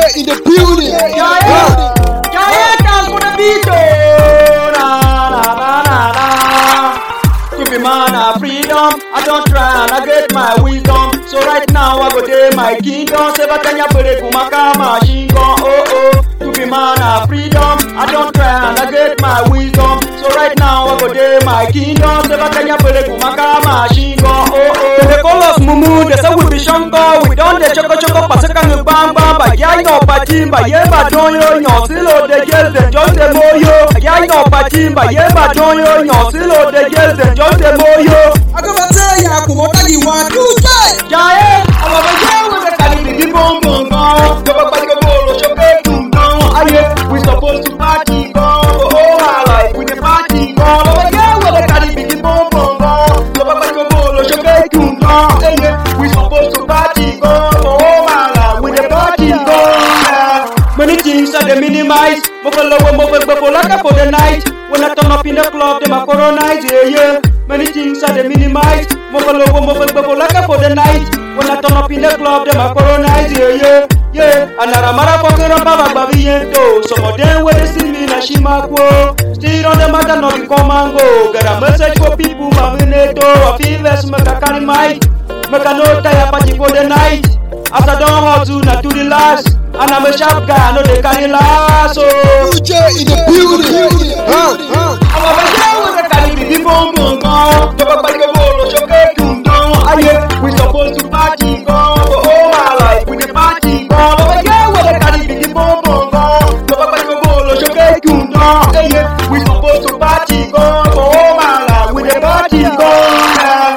in the building. Giant, giant dance for the beat, oh, na na na na na. To be man of freedom, I don't try and I get my wisdom. So right now I go day my kingdom. Seba Kenya pere kumaka machine gun, oh oh. To be man of freedom, I don't try and I get my wisdom. So right now I go day my kingdom. Seba Kenya pere kumaka machine gun, oh oh. They call us mumu, they say we be shango. We don't the choco choco pasaka ngi bang bang. Ba ya yo pati, ba ye ba don yo nyo silo de gel de just the moyo. Ya yo pati, ba ye ba don yo nyo silo de gel de just the moyo. Agabate ya kumotagi wa tuje. Jaye, àwọn ọmọ yẹn wọ́n fẹ́ kàlí bìbí bọ́ǹbọ̀n gan. Jọba pàdé bọ́ọ̀lù ṣọ́kẹ́ dùn gan. Ayé, we suppose to party gan. Oh, oh, my life, we dey party gan. Ọmọ yẹn wọ́n fẹ́ kàlí bìbí bọ́ǹbọ̀n gan. Jọba pàdé bọ́ọ̀lù ṣọ́kẹ́ dùn gan. Ayé, we suppose to party gan. Oh, oh, my life, we dey party gan. Many things are dey minimize. Mo fẹ́ lọ́wọ́ mo fẹ́ gbẹ̀fọ́ lákà for the night. When I turn up in the club, dem a colonize, yeah, yeah. Many things are dey minimize. Mo fẹ́ lọ́wọ́ mo fẹ́ gbẹ̀fọ́ lákà for the night. When I turn up in the club, dem a colonize, yeah, yeah, yeah. Anaramara fucking up about Babiento. Some of them wey dey see me na Shimako. Still on the matter no be come and go. Get a message for people, Maminato. I feel less make I carry mic. Make I no tire party for the night. As I don hustle, na to the last. And I'm a sharp guy, I no dey carry last. Oh. Tuje in the building. Huh, huh. àwọn ọmọ ẹgbẹ́ wo ṣe kàlí bìbí bọ́ǹbọ̀n gan. jọba pàdé bọ́ọ̀lù ṣọ́kẹ́ dùn gan. ayé we suppose to party gan. oh oh my life we dey party gan. ọmọ ẹgbẹ́ wo ṣe kàlí bìbí bọ́ǹbọ̀n gan. jọba pàdé bọ́ọ̀lù ṣọ́kẹ́ dùn gan. ayé we suppose to party gan. oh oh my life we dey party gan.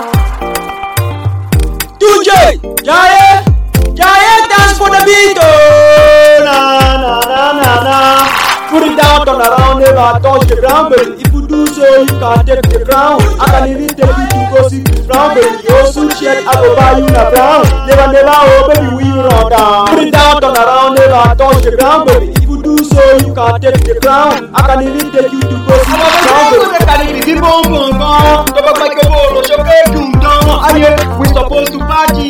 Tuje, Jaye, Jaye dance for the beat, oh, na na na na na. Put it down, turn around, never touch the ground, baby. If you do so, you can take the crown. I can even take you to go see the brown, baby. You soon shed, I go buy you a brown. Never, never, oh, baby, we run down. Put it down, turn around, never touch the ground, baby. If you do so, you can take the crown. I can even take you to go see the brown, baby. Ayé, we suppose to party